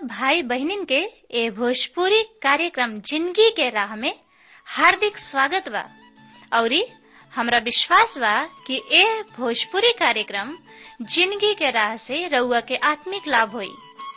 भाई बहनिन के ए भोजपुरी कार्यक्रम जिंदगी के राह में हार्दिक स्वागत बा औरी हमरा विश्वास बा कि ए भोजपुरी कार्यक्रम जिंदगी के राह से रउआ के आत्मिक लाभ होई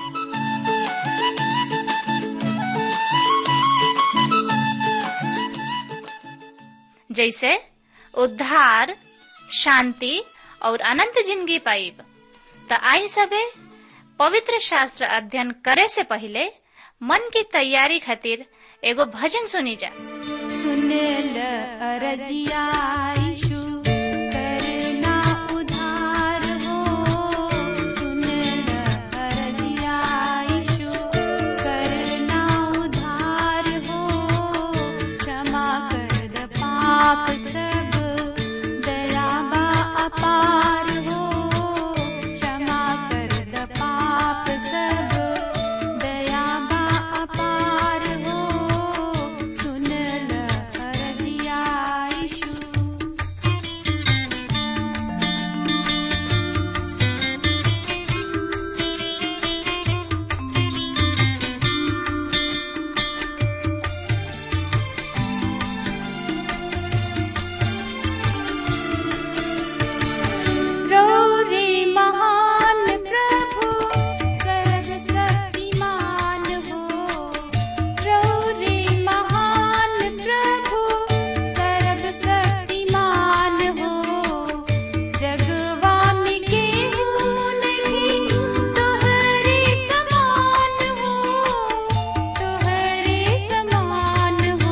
जैसे उद्धार शांति और अनंत जिंदगी पाइब त आई सबे पवित्र शास्त्र अध्ययन करे से पहले मन की तैयारी खातिर एगो भजन सुनी जा सुनेल अरजिया यीशु करना उधार हो सुनेल अरजिया यीशु करना उधार हो क्षमा कर द पाप सब दयाबा अपार हो क्षमा कर द पाप सब दयाबा अपार हो सुनल अरजिया यीशु गौरी महान प्रभु सर्वशक्तिमान हो गौरी महान प्रभु सर्वशक्तिमान हो जगवामी के नहीं तोहरे समान हो तोहरे समान हो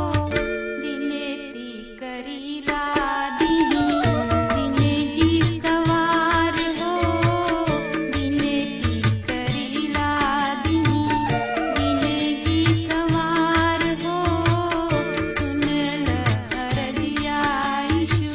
विनती करीला दीनी दिने जी सवार हो विनती करीला दीनी दिने जी सवार हो सुनल अरजिया यीशु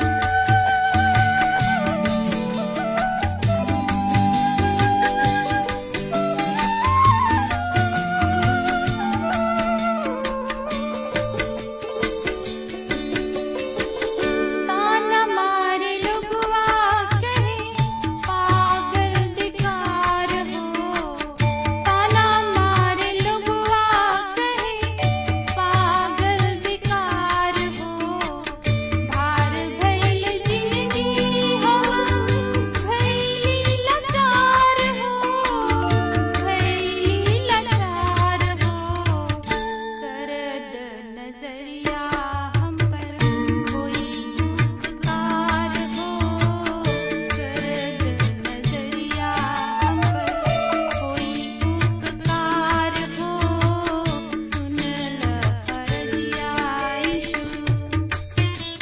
ताना मारे लोगवा कहे पागल बेकार हो ताना मारे लोगवा कहे पागल बेकार हो भार भैल जिंदगी हम भैली लाचार हो भैली लाचार हो करद नजरिया हम पर कोई उपकार हो करद नजरिया हम पर कोई उपकार हो सुनल अरजिया यीशु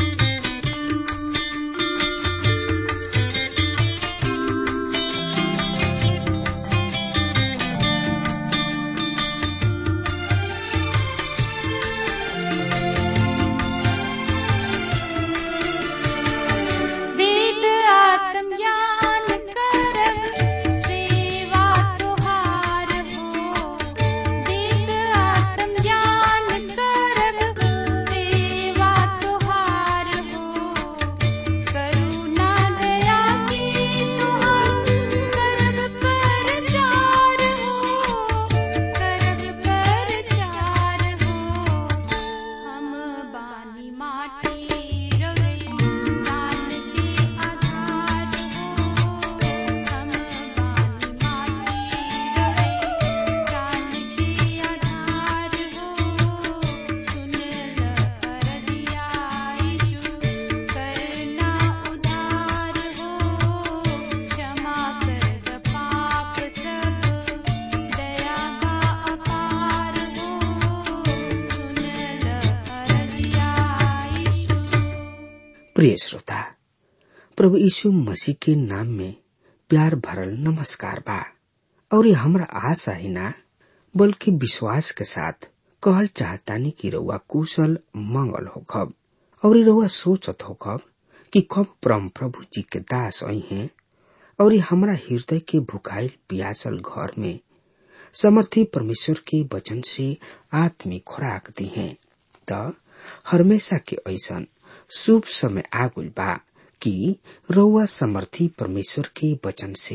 वेद आत्मज्ञान करब सेवा तुहार हो वेद आत्मज्ञान करब सेवा तुहार हो करुणा दया की तुहार करब परचार हो करब परचार हो हम बानी माटी रवे दान के आधार हो हम बानी माटी रवे दान के आधार हो सुनल अरजिया यीशु करना उधार हो क्षमा कर द पाप सब दया का अपार हो सुनल अरजिया यीशु प्रिय श्रोता प्रभु यीशु मसीह के नाम में प्यार भरल नमस्कार बा और ये हमरा आशा ही ना बल्कि विश्वास के साथ कहल चाहतानी कि रउआ कुशल मंगल होखब और ये रउआ सोचत होखब कि कब परम प्रभु जी के दास आई हैं और ये हमरा हृदय के भुखाइल पियासल घर में समर्थी परमेश्वर के वचन से आत्मिक खुराक दी हैं त हमेशा के ऐसन शुभ समय आगुल बा कि रउआ समर्थी परमेश्वर के वचन से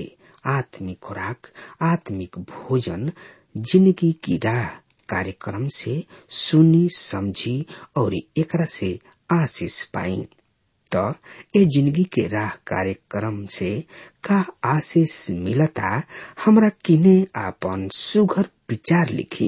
आत्मिक खुराक आत्मिक भोजन जिंदगी की राह कार्यक्रम से सुनी समझी और एकरा से आशीष पाई तो ए जिंदगी के राह कार्यक्रम से का आशीष मिलता हमरा किने आपन सुघर विचार लिखी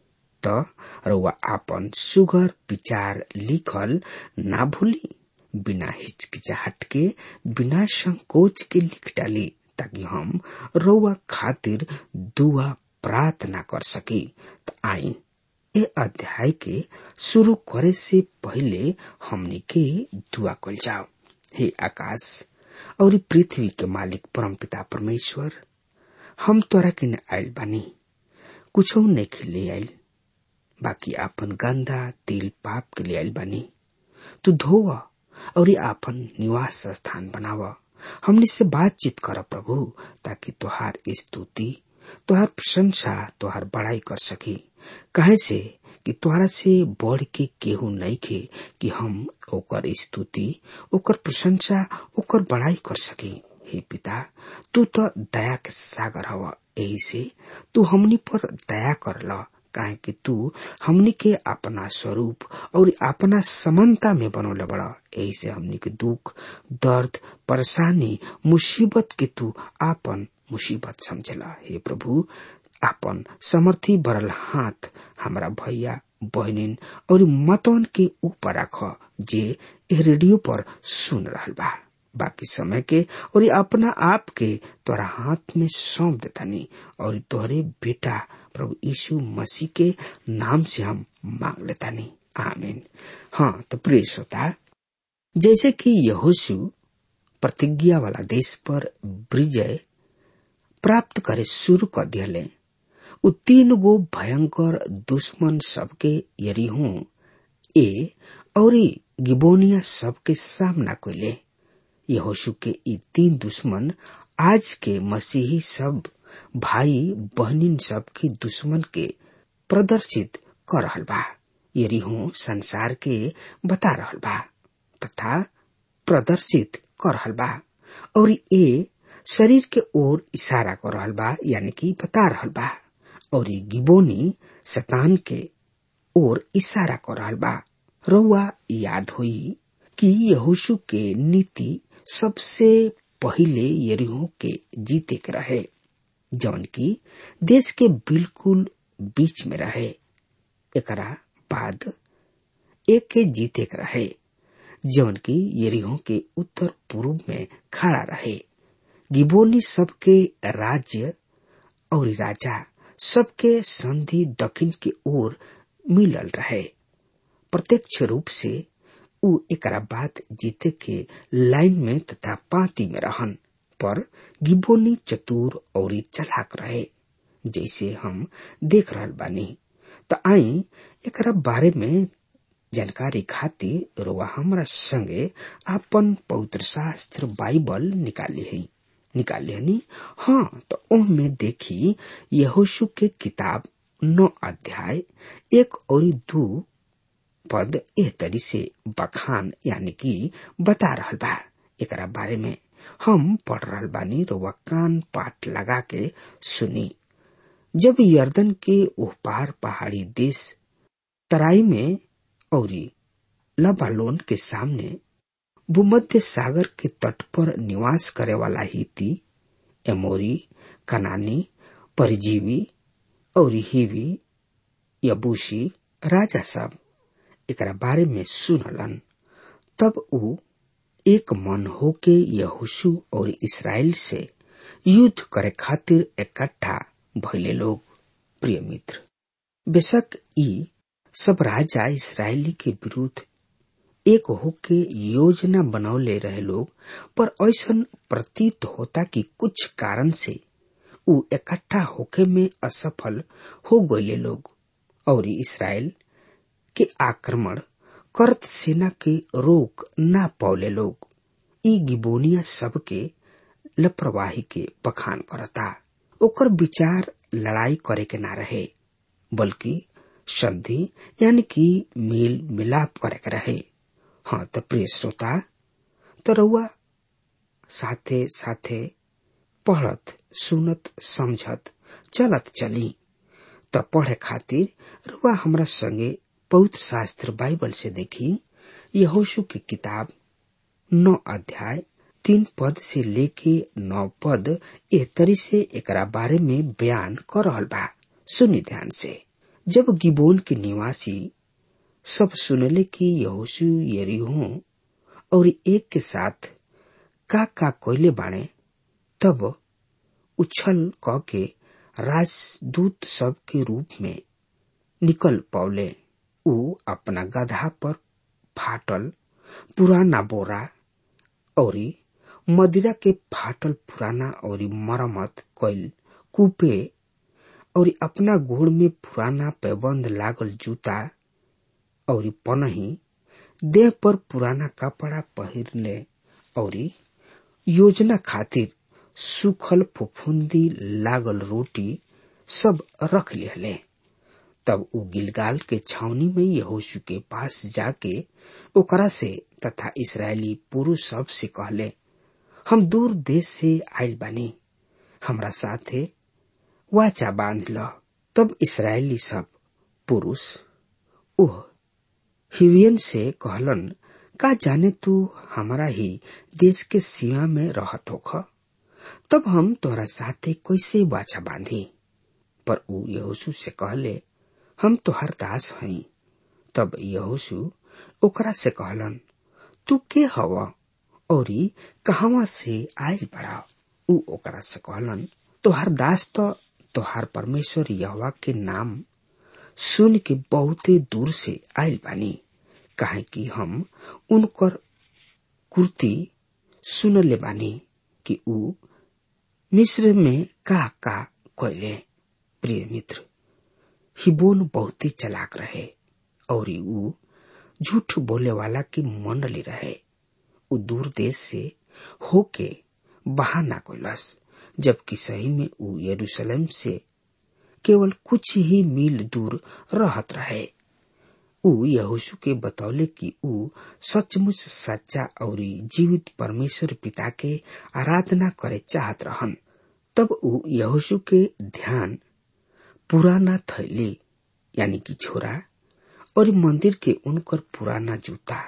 त रउआ आपन सुघर विचार लिखल ना भूली बिना हिचकिचाहट के बिना संकोच के लिख डाली ताकि हम रउआ खातिर दुआ प्रार्थना कर सकी त आई ए अध्याय के शुरू करे से पहले हमनी के दुआ कल जाओ हे आकाश और पृथ्वी के मालिक परमपिता परमेश्वर हम तोरा के आयल बानी कुछ नहीं ले आयल बाकी आपन गंदा तिल पाप के लिए आयल बानी तू धोव और आपन निवास स्थान बनाव हमने से बातचीत कर प्रभु ताकि तुहार स्तुति तुहार प्रशंसा तुहार बड़ाई कर सकी कहे से कि तुहरा से बढ़ के केहू नहीं खे कि हम ओकर स्तुति ओकर प्रशंसा ओकर बड़ाई कर सकी हे पिता तू तो दया के सागर हवा यही से तू हमनी पर दया कर ल काहे कि तू हमनी के अपना स्वरूप और अपना समानता में बनौले बड़ा यही से हमनी के दुख दर्द परेशानी मुसीबत के तू आपन मुसीबत समझला हे प्रभु आपन समर्थी भरल हाथ हमरा भैया बहनिन और मतवन के ऊपर रख जे ए रेडियो पर सुन रहल बा बाकी समय के और अपना आप के तोरा हाथ में सौंप देतानी और तोहरे बेटा प्रभु यीशु मसीह के नाम से हम मांग लेतानी आमीन हाँ तो प्रिय श्रोता जैसे कि यहोशु प्रतिज्ञा वाला देश पर विजय प्राप्त करे शुरू कर दिले उ तीन गो भयंकर दुश्मन सबके यरीहो ए और गिबोनिया सबके सामना कैले यहोशु के ई तीन दुश्मन आज के मसीही सब भाई बहनिन सबके दुश्मन के प्रदर्शित कर रहल बा यरीहो संसार के बता रहल बा तथा प्रदर्शित कर रहल बा और ए शरीर के ओर इशारा कर रहल बा यानी कि बता रहल बा और ये गिबोनी शतान के ओर इशारा कर रहल बा रउआ याद होई कि यहोशु के नीति सबसे पहिले यरीहो के जीते के रहे जौन की देश के बिल्कुल बीच में रहे एकरा बाद एक के जीते के रहे जौन की यरीहो के उत्तर पूर्व में खड़ा रहे गिबोनी सबके राज्य और राजा सबके संधि दक्षिण की ओर मिलल रहे प्रत्यक्ष रूप से उ एकरा बाद जीते के लाइन में तथा पाती में रहन पर गिबोनी चतुर और चलाक रहे जैसे हम देख रहल बानी त आई एकरा बारे में जानकारी खातिर रोआ हमरा संगे आपन पवित्र शास्त्र बाइबल निकाली है निकाली हनी हाँ तो ओह में देखी यहोशु के किताब नौ अध्याय एक और दो पद एह तरी से बखान यानी कि बता रहल बा एकरा बारे में हम पढ़ रहल बानी रोवा कान पाठ लगा के सुनी जब यर्दन के ओह पार पहाड़ी देश तराई में और लबालोन के सामने भूमध्य सागर के तट पर निवास करे वाला हिती एमोरी कनानी परजीवी और हिवी यबूसी राजा सब एकरा बारे में सुनलन तब उ एक मन होके यहोशु और इसराइल से युद्ध करे खातिर इकट्ठा भइले लोग प्रिय मित्र बेशक ई सब राजा इसराइली के विरुद्ध एक होके योजना बनौले रहे लोग पर ऐसा प्रतीत होता कि कुछ कारण से उ इकट्ठा होके में असफल हो गए लोग और इसराइल के आक्रमण करत सेना के रोक ना पौले लोग ई गिबोनिया सबके लापरवाही के बखान करता ओकर विचार लड़ाई करे के ना रहे बल्कि संधि यानी कि मेल मिलाप करे के रहे हाँ तो प्रिय श्रोता तो रउआ साथे साथे पढ़त सुनत समझत चलत चली त पढ़े खातिर रुआ हमरा संगे पवित्र शास्त्र बाइबल से देखी यहोशु की किताब नौ अध्याय तीन पद से लेके नौ पद ए तरी से एकरा बारे में बयान कर रहल बा सुनी ध्यान से जब गिबोन के निवासी सब सुनले कि यहोशु यरीहो और एक के साथ का का कोयले बाणे तब उछल क के राजदूत सब के रूप में निकल पौले ऊ अपना गधा पर फाटल पुराना बोरा और मदिरा के फाटल पुराना और मरम्मत कैल कूपे और अपना गोड़ में पुराना पैबंद लागल जूता और पनही देह पर पुराना कपड़ा पहिरने और योजना खातिर सुखल फुफुंदी लागल रोटी सब रख लिहले तब उ गिलगाल के छावनी में यहोशु के पास जाके ओकरा से तथा इसराइली पुरुष सब से कहले हम दूर देश से आयल बानी हमरा साथे वाचा बांध ल तब इसराइली सब पुरुष ओह हिवियन से कहलन का जाने तू हमारा ही देश के सीमा में रहत होख तब हम तोरा साथे कैसे बाछा बांधी पर ऊ यहोशु से कहले हम तोहर दास हई तब यहोशु ओकरा से कहलन तू के हव और कहवा से आयल बड़ा ऊ ओकरा से कहलन तोहर दास तो तोहार परमेश्वर यहवा के नाम सुन के बहुते दूर से आयल बानी काहे कि हम उनकर कुर्ती सुनले बानी कि ऊ मिस्र में का का कोयले प्रिय मित्र हिबोन बहुते चलाक रहे और ऊ झूठ बोले वाला की मंडली रहे ऊ दूर देश से होके बहाना कोलस जबकि सही में ऊ यरूशलेम से केवल कुछ ही मील दूर रहत रहे ऊ यहोशु के बतौले कि ऊ सचमुच सच्चा और जीवित परमेश्वर पिता के आराधना करे चाहत रहन तब ऊ यहोशु के ध्यान पुराना थैली यानी कि छोरा और मंदिर के उनकर पुराना जूता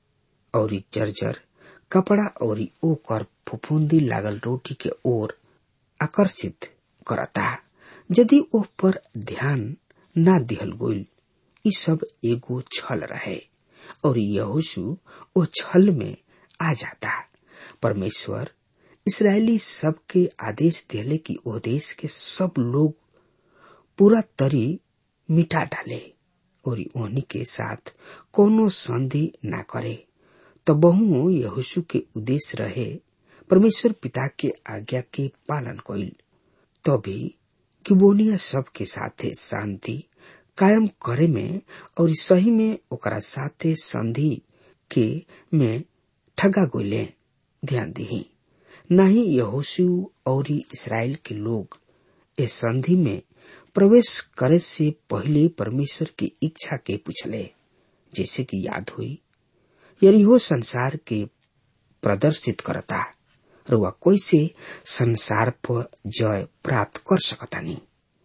और जर्जर कपड़ा और ओकर फुफुंदी लागल रोटी के ओर आकर्षित करता यदि ओ पर ध्यान ना दिहल गोल ई सब एगो छल रहे और यहोशु ओ छल में आ जाता परमेश्वर इसराइली सबके आदेश देले कि ओ देश के सब लोग पूरा तरी मिटा डाले और ओहनी के साथ कोनो संधि ना करे तो बहु यहोशु के उद्देश्य रहे परमेश्वर पिता के आज्ञा के पालन कइल तभी किबोनिया सब के साथे शांति कायम करे में और सही में ओकरा साथे संधि के में ठगा गोले ध्यान दी नहीं यहोशु और इसराइल के लोग इस संधि में प्रवेश करे से पहले परमेश्वर की इच्छा के पूछले जैसे कि याद हुई यरिहो संसार के प्रदर्शित करता रुआ कैसे संसार पर जय प्राप्त कर सकतानी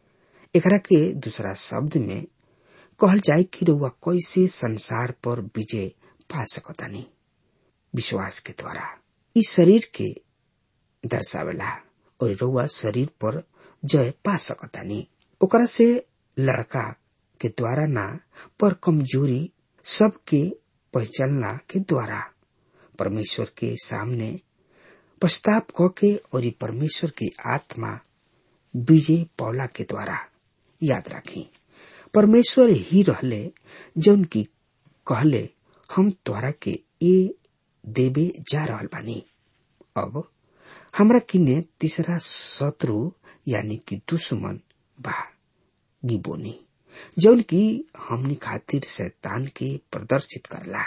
एकरा के दूसरा शब्द में कहल जाए कि रुआ कैसे संसार पर विजय पा सकतानी विश्वास के द्वारा इस शरीर के दर्शावेला और रुआ शरीर पर जय पा सकतानी ओकरा से लड़का के द्वारा ना पर कमजोरी सबके पहचानला के द्वारा परमेश्वर के सामने पश्चाताप क के और परमेश्वर की आत्मा विजय पौला के द्वारा याद रखी परमेश्वर ही रहले जौन की कहले हम द्वारा के ए देवे जा रहल बानी अब हमरा किने तीसरा शत्रु यानी कि दुश्मन बा गिबोनी जौन की हमनी खातिर शैतान के प्रदर्शित करला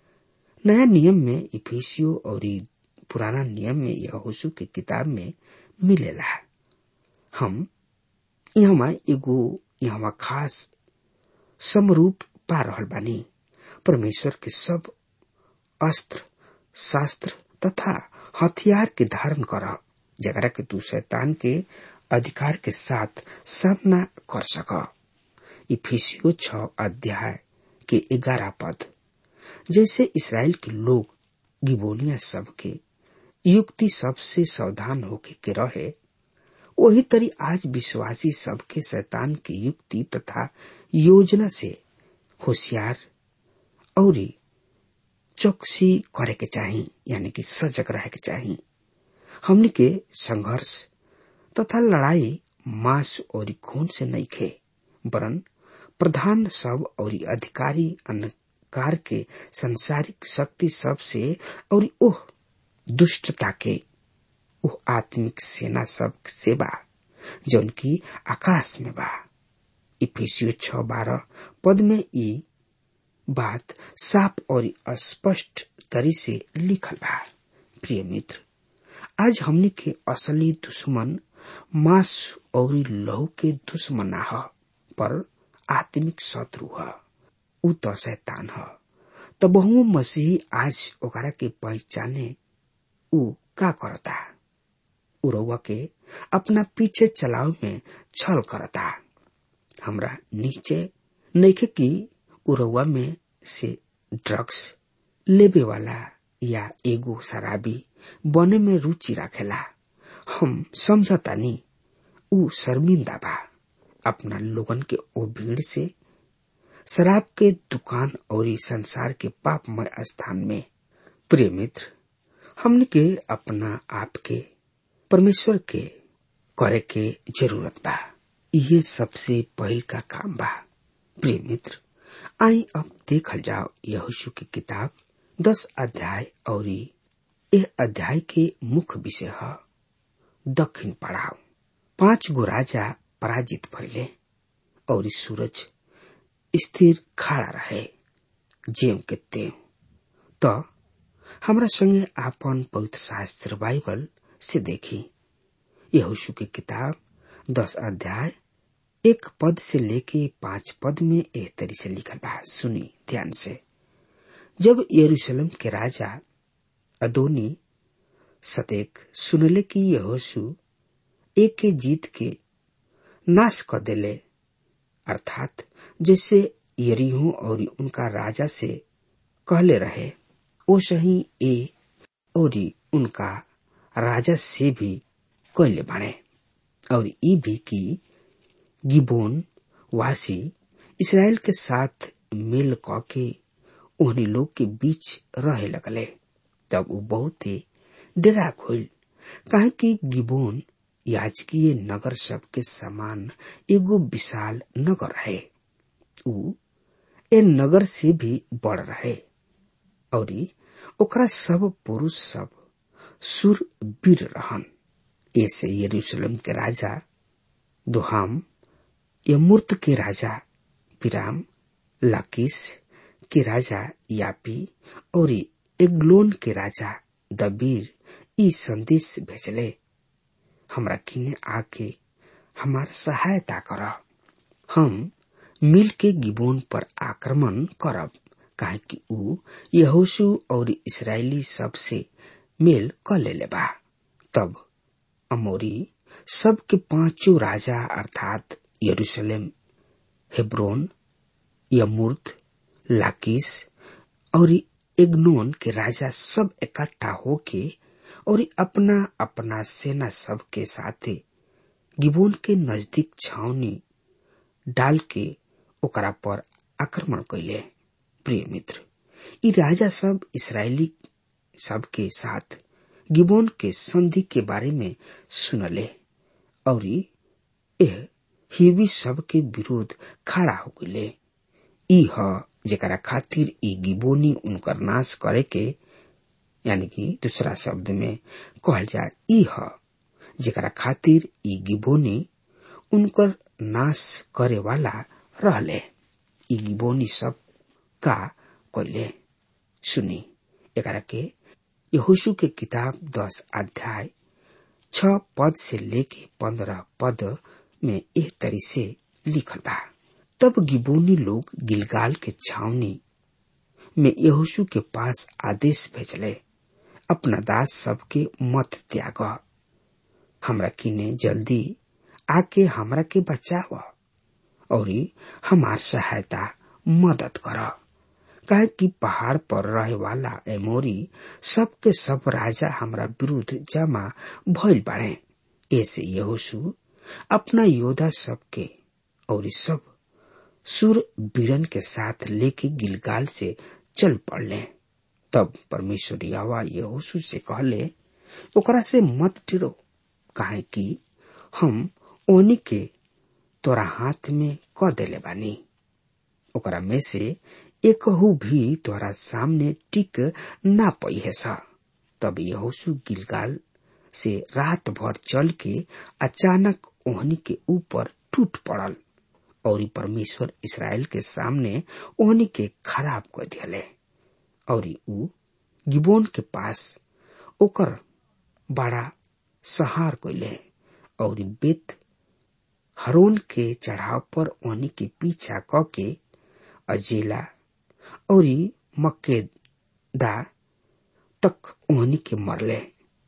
नया नियम में इफिसियो और पुराना नियम में यहोशु के किताब में मिलेला हम यहाँ एगो यहाँ खास समरूप पा रहल बानी परमेश्वर के सब अस्त्र शास्त्र तथा हथियार के धारण कर जगरा के तू शैतान के अधिकार के साथ सामना कर सक इफिसियो छ अध्याय के ग्यारह पद जैसे इसराइल के लोग गिबोनिया सब के युक्ति सबसे सावधान होके के रहे वही तरी आज विश्वासी सबके शैतान की युक्ति तथा योजना से होशियार और चौकसी करे के चाही यानी कि सजग रहे के चाही हमने के संघर्ष तथा लड़ाई मांस और खून से नहीं खे वरन प्रधान सब और अधिकारी अंधकार के संसारिक शक्ति सब से और ओह दुष्टता के ओह आत्मिक सेना सब से बा जौन की आकाश में बा इफिसियो छ बारह पद में ई बात साफ और स्पष्ट तरी से लिखल बा प्रिय मित्र आज हमने के असली दुश्मन मांस और लहू के दुश्मन ना ह पर आत्मिक शत्रु ह उ तो शैतान ह तो बहु मसीह आज ओकरा के पहचाने उ का करता उरवा के अपना पीछे चलाव में छल करता हमरा नीचे नइखे कि उरवा में से ड्रग्स लेबे वाला या एगो शराबी बने में रुचि राखेला हम समझतानी उ शर्मिंदा बा अपना लोगन के ओ भीड़ से शराब के दुकान और संसार के पापमय स्थान में प्रिय मित्र हमने के अपना आप के परमेश्वर के करे के जरूरत बा ये सबसे पहल का काम बा प्रिय मित्र आई अब देखल जाओ यहोशु की किताब दस अध्याय और यह अध्याय के मुख्य विषय है दक्षिण पड़ाव पांच गो राजा पराजित भइले और सूरज स्थिर खड़ा रहे जेव के तेव तो हमरा संगे आपन पवित्र शास्त्र बाइबल से देखी यहोशु की किताब दस अध्याय एक पद से लेके पांच पद में एह तरी से लिखल बा सुनी ध्यान से जब यरूशलेम के राजा अदोनी सदेक सुनले कि यहोशु एक के जीत के नाश कर देले अर्थात जैसे यरीहो और उनका राजा से कहले रहे ओ सही ए और उनका राजा से भी कहले बने और ई भी की गिबोन वासी इसराइल के साथ मिल क के उन्हीं लोग के बीच रहे लगले तब वो बहुत ही डरा खोल कहे कि गिबोन याजकीय नगर सब के समान एगो विशाल नगर है उ ए नगर से भी बड़ रहे और ओकरा सब पुरुष सब सुर वीर रहन ऐसे यरूशलेम के राजा दुहाम यमूर्त के राजा पिराम लाकिस के राजा यापी और एग्लोन के राजा दबीर ई संदेश भेजले हमरा किने आके हमार सहायता कर हम मिल के गिबोन पर आक्रमण करब काहे कि ऊ यहोशु और इसराइली सब से मेल क लेले बा तब अमोरी सब के पांचों राजा अर्थात यरूशलेम हेब्रोन यमूर्त लाकिस और एग्नोन के राजा सब इकट्ठा होके और अपना अपना सेना सब के साथे गिबोन के नजदीक छावनी डाल के ओकरा पर आक्रमण कैले प्रिय मित्र ई राजा सब इसराइली सब के साथ गिबोन के संधि के बारे में सुनले और यह हिवी सब के विरोध खड़ा हो गए ई ह जेकरा खातिर ई गिबोनी उनकर नाश करे के यानी कि दूसरा शब्द में कहल जाए ई ह जेकरा खातिर ई गिबोनी उनकर नाश करे वाला रहले ई गिबोनी सब का कैले सुनी एकरा के यहोशु के किताब दस अध्याय छ पद से लेके पंद्रह पद में एह तरी से लिखल बा तब गिबोनी लोग गिलगाल के छावनी में यहोशु के पास आदेश भेजले अपना दास सबके मत त्याग हमरा किने जल्दी आके हमरा के बचाव और हमार सहायता मदद कर काहे कि पहाड़ पर रहे वाला एमोरी सबके सब राजा हमरा विरुद्ध जमा भइल बाड़े ऐसे यहोशु अपना योद्धा सबके और सब सुर बीरन के साथ लेके गिलगाल से चल पड़ले तब परमेश्वर यावा यहोशु से कहले ओकरा से मत डरो काहे कि हम ओनी के तोरा हाथ में क देले बानी ओकरा में से एकहू भी तोरा सामने टिक ना पई है सा तब यहोशु गिलगाल से रात भर चल के अचानक ओहनी के ऊपर टूट पड़ल और परमेश्वर इसराइल के सामने ओहनी के खराब कर दिले और ऊ गिबोन के पास ओकर बड़ा सहार कैले और बेत हरोन के चढ़ाव पर ओहनी के पीछा क के अजेला और मक्केदा तक ओहनी के मरले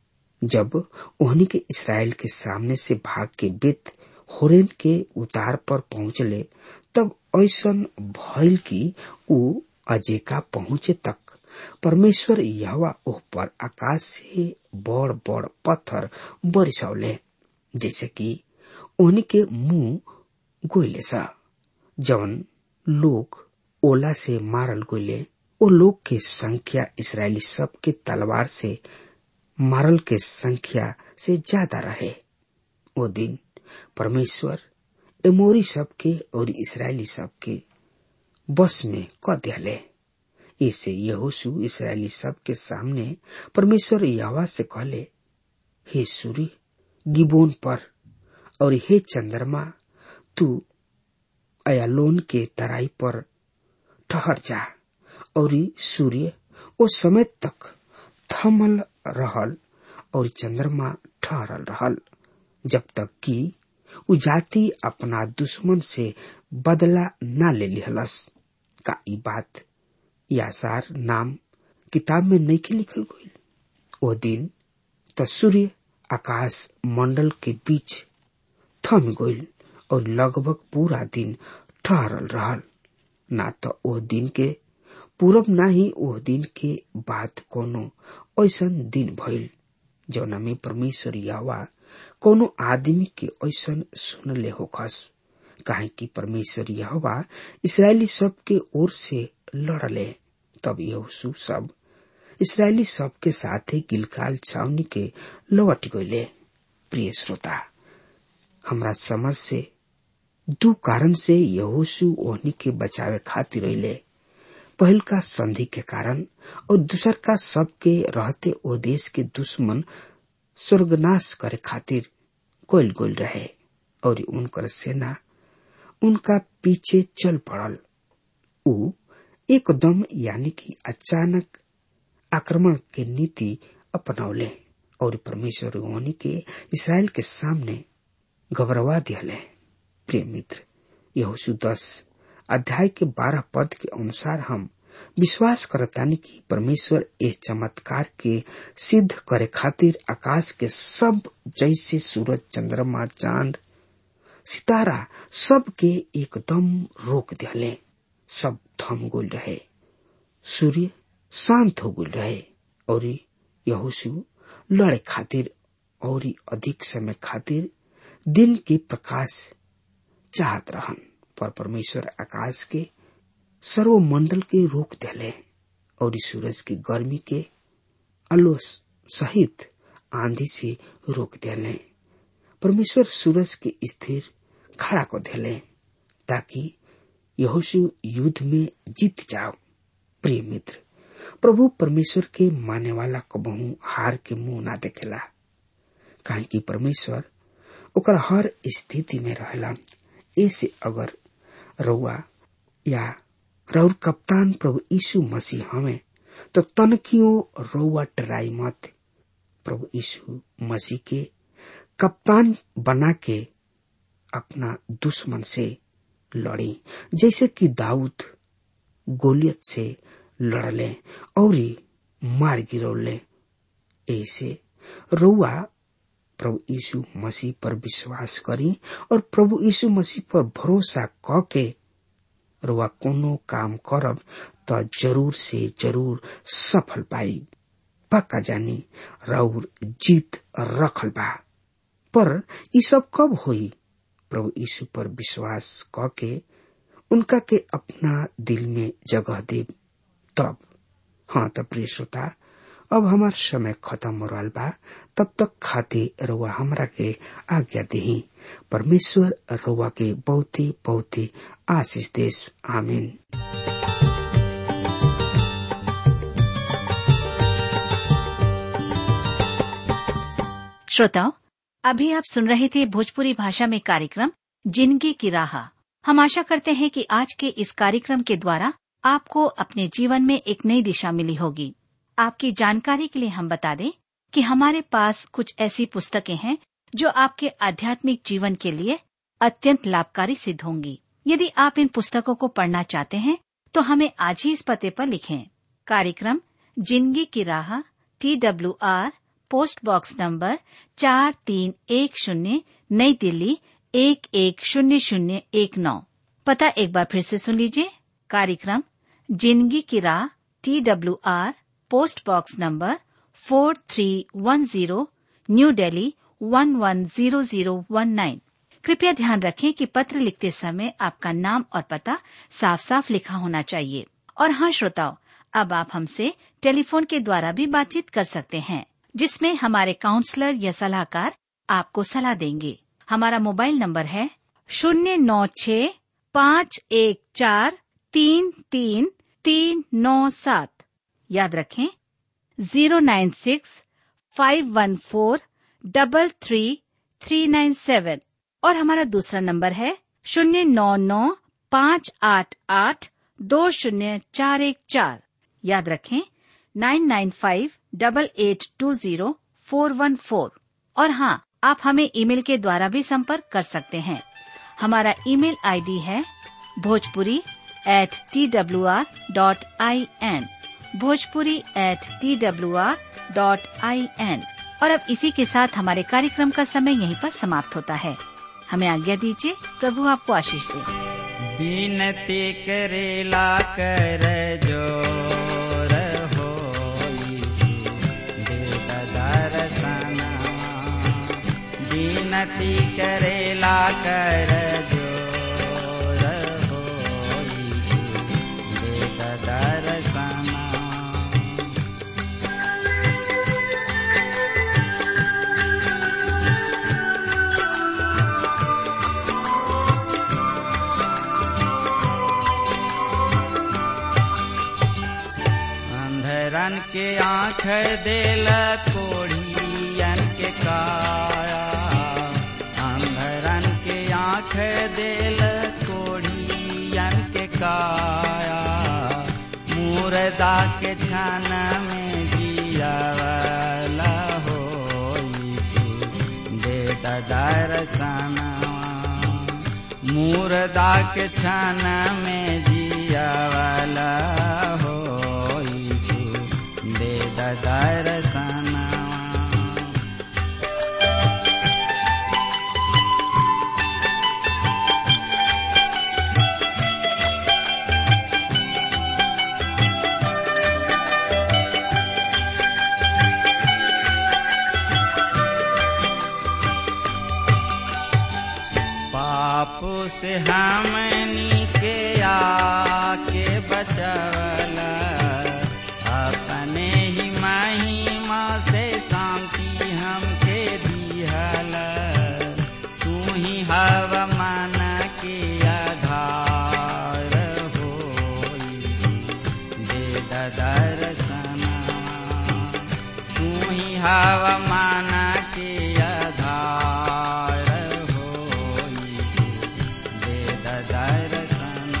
जब ओहनी के इसराइल के सामने से भाग के बेत होरेन के उतार पर पहुंचले तब ऐसन भइल कि ऊ अजेका पहुंचे तक परमेश्वर यहवा ओह पर आकाश से बड़ बड़ पत्थर बरसौले जैसे कि ओहनी के मुंह गोइले सा जवन लोग ओला से मारल गोइले ओ लोग के संख्या इसराइली सब के तलवार से मारल के संख्या से ज्यादा रहे वो दिन परमेश्वर एमोरी सबके और इसराइली सबके बस में क दिले इसे यहोशु इसराइली सब के सामने परमेश्वर यावा से कहले हे सूर्य गिबोन पर और हे चंद्रमा तू अयालोन के तराई पर ठहर जा और सूर्य ओ समय तक थमल रहल और चंद्रमा ठहरल रहल जब तक कि उ जाति अपना दुश्मन से बदला न ले लिहलस का ई बात यासार नाम किताब में नहीं के लिखल गई ओ दिन त सूर्य आकाश मंडल के बीच थम गईल और लगभग पूरा दिन ठहरल रहल ना तो ओ दिन के पूरब ना ही ओह दिन के बाद कोनो ऐसन दिन भइल जौना में परमेश्वर यावा कोनो आदमी के ऐसन सुनले होखस काहे कि परमेश्वर यहवा इसराइली सब के ओर से लड़ले तब यहोशु सब इसराइली सब के साथ ही गिलकाल छावनी के लौट गईले प्रिय श्रोता हमरा समझ से दू कारण से यहोशु ओहनी के बचावे खातिर रहिले पहल का संधि के कारण और दूसर का सबके रहते ओ देश के दुश्मन स्वर्गनाश करे खातिर कोयल गोल रहे और उनकर सेना उनका पीछे चल पड़ल उ एकदम यानी कि अचानक आक्रमण के नीति अपनौले और परमेश्वर होनी के इसराइल के सामने घबरवा दिले प्रिय मित्र यहोशु दस अध्याय के बारह पद के अनुसार हम विश्वास करतानी कि परमेश्वर इस चमत्कार के सिद्ध करे खातिर आकाश के सब जैसे सूरज चंद्रमा चांद सितारा सब के एकदम रोक दिले सब थम गुल रहे सूर्य शांत हो गुल रहे और यहोशु लड़े खातिर और अधिक समय खातिर दिन के प्रकाश चाहत रहन पर परमेश्वर आकाश के सर्वमंडल के रोक दिले और सूरज की गर्मी के अलो सहित आंधी से रोक दिले परमेश्वर सूरज के स्थिर खड़ा को दिले ताकि यहोशु युद्ध में जीत जाओ प्रिय मित्र प्रभु परमेश्वर के माने वाला कबहू हार के मुंह ना देखेला काहे कि परमेश्वर ओकर हर स्थिति में रहलन ऐसे अगर रउआ या रउर कप्तान प्रभु यीशु मसीह हमें तो तनकियो रउआ टराई मत प्रभु यीशु मसीह के कप्तान बना के अपना दुश्मन से लड़ी जैसे कि दाऊद गोलियत से लड़ले और मार गिरौले ऐसे रउआ प्रभु यीशु मसीह पर विश्वास करी और प्रभु यीशु मसीह पर भरोसा क के रुआ कोनो काम करब त जरूर से जरूर सफल पाई पक्का जानी राउर जीत रखल बा पर ई सब कब होई प्रभु यीशु पर विश्वास क के उनका के अपना दिल में जगह दे तब हाँ तब प्रिय श्रोता अब हमार समय खत्म हो रहा बा तब तक खाते रुआ हमरा के आज्ञा दही परमेश्वर रुआ के बहुत ही बहुत ही आशीष देश आमीन श्रोताओं अभी आप सुन रहे थे भोजपुरी भाषा में कार्यक्रम जिंदगी की राह हम आशा करते हैं कि आज के इस कार्यक्रम के द्वारा आपको अपने जीवन में एक नई दिशा मिली होगी आपकी जानकारी के लिए हम बता दें कि हमारे पास कुछ ऐसी पुस्तकें हैं जो आपके आध्यात्मिक जीवन के लिए अत्यंत लाभकारी सिद्ध होंगी यदि आप इन पुस्तकों को पढ़ना चाहते हैं तो हमें आज ही इस पते पर लिखें कार्यक्रम जिंदगी की राह T W R post box number चार तीन एक शून्य नई दिल्ली एक एक शून्य शून्य एक नौ पता एक बार फिर से सुन लीजिए कार्यक्रम जिंदगी की राह T W R post box number four three one zero new Delhi one one zero zero one nine कृपया ध्यान रखें कि पत्र लिखते समय आपका नाम और पता साफ साफ लिखा होना चाहिए और हाँ श्रोताओं अब आप हमसे टेलीफोन के द्वारा भी बातचीत कर सकते हैं जिसमें हमारे काउंसलर या सलाहकार आपको सलाह देंगे हमारा मोबाइल नंबर है शून्य नौ छ पाँच एक चार तीन तीन तीन नौ सात याद रखें zero nine six five one four double three three nine seven और हमारा दूसरा नंबर है शून्य नौ नौ पाँच आठ आठ दो शून्य चार एक चार याद रखें nine nine five double eight two zero four one four और हाँ आप हमें ईमेल के द्वारा भी संपर्क कर सकते हैं हमारा ईमेल आईडी है Bhojpuri at T W R dot I N Bhojpuri at T W R dot I N और अब इसी के साथ हमारे कार्यक्रम का समय यहीं पर समाप्त होता है हमें आज्ञा दीजिए प्रभु आपको आशीष दे बिनती करेला कर जोर हो दर्शना बिनती करेला कर जोर हो दर्शना अंधरन के आँख देल कोढ़ियन के काया अंधरन के आँख देल कोढ़ियन के काया मुर्दा के छन में जियावला हो यीशु दे दर्शनवा मुर्दा के छन में जियावला हो यीशु दे दर्शनवा पाप से हमनी के आके बचवला अपने ही महिमा से शांति हमके दिहला तू ही हवा मन के आधार हो दे दर्शना तू ही हवा मन के आधार हो दे दर्शना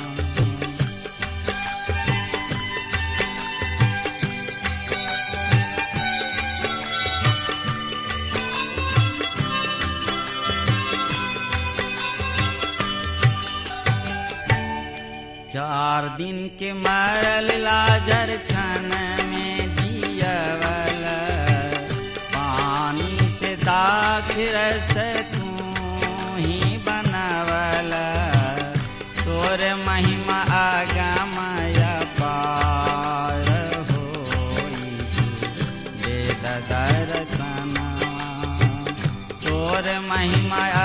चार दिन के मरल लाजर छन में जियवल पानी से साक्षरस तू ही बनवला तोर महिमा आगमय पार हो दे दर्शना तोर महिमा